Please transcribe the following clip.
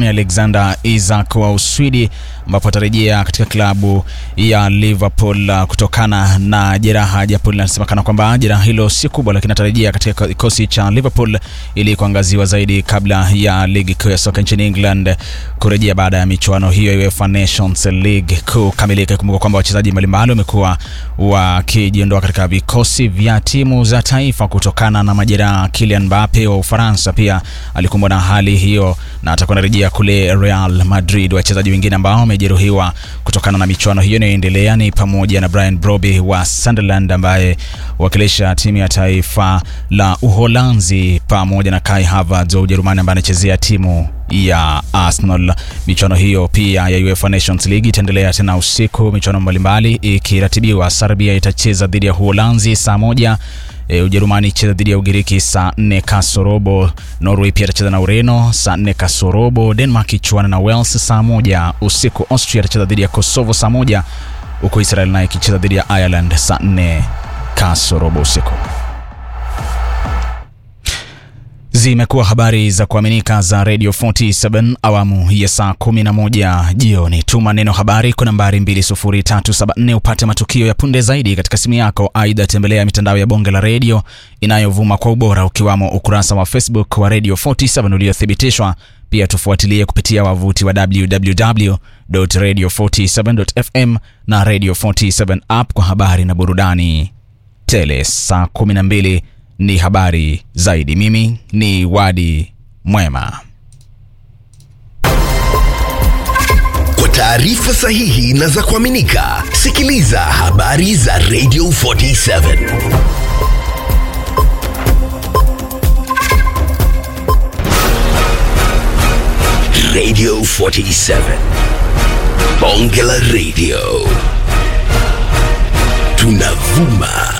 ni Alexander Isak wa Uswidi, ambapo atarejea katika klabu ya Liverpool uh, kutokana na jeraha, japo linasemekana kwamba jeraha hilo si kubwa, lakini atarejea katika kikosi cha Liverpool ili kuangaziwa zaidi kabla ya ligi kuu ya soka nchini England kurejea baada ya michuano hiyo ya UEFA Nations League kukamilika. Kumbuka kwamba wachezaji mbalimbali wamekuwa wakijiondoa katika vikosi vya timu za taifa kutokana na majeraha. Kylian Mbappe wa Ufaransa pia alikumbwa na hali hiyo na atakuwa anarejea kule Real Madrid. Wachezaji wengine ambao wamejeruhiwa kutokana na michuano hiyo inayoendelea ni pamoja na Brian Brobby wa Sunderland ambaye wakilisha timu ya taifa la Uholanzi pamoja na Kai Havertz wa Ujerumani ambaye anachezea timu ya Arsenal. Michuano hiyo pia ya UEFA Nations League itaendelea tena usiku, michuano mbalimbali ikiratibiwa. Serbia itacheza dhidi ya Uholanzi saa moja. E, Ujerumani icheza dhidi ya Ugiriki saa nne kasorobo. Norway pia itacheza na Ureno saa nne kasorobo. Denmark ichuana na Wales saa moja usiku. Austria itacheza dhidi ya Kosovo saa moja huku Israel nayo ikicheza dhidi ya Ireland saa nne kasorobo usiku. Zimekuwa habari za kuaminika za Radio 47 awamu ya saa 11 jioni. Tuma neno habari kwa nambari 20374 upate matukio ya punde zaidi katika simu yako. Aidha, tembelea mitandao ya bonge la redio inayovuma kwa ubora ukiwamo ukurasa wa Facebook wa Radio 47 uliothibitishwa. Pia tufuatilie kupitia wavuti wa www.radio47.fm na Radio 47 app kwa habari na burudani tele. Saa 12 ni habari zaidi. Mimi ni Wadi Mwema. Kwa taarifa sahihi na za kuaminika, sikiliza habari za Radio 47 Radio 47 Bonge la Radio, tunavuma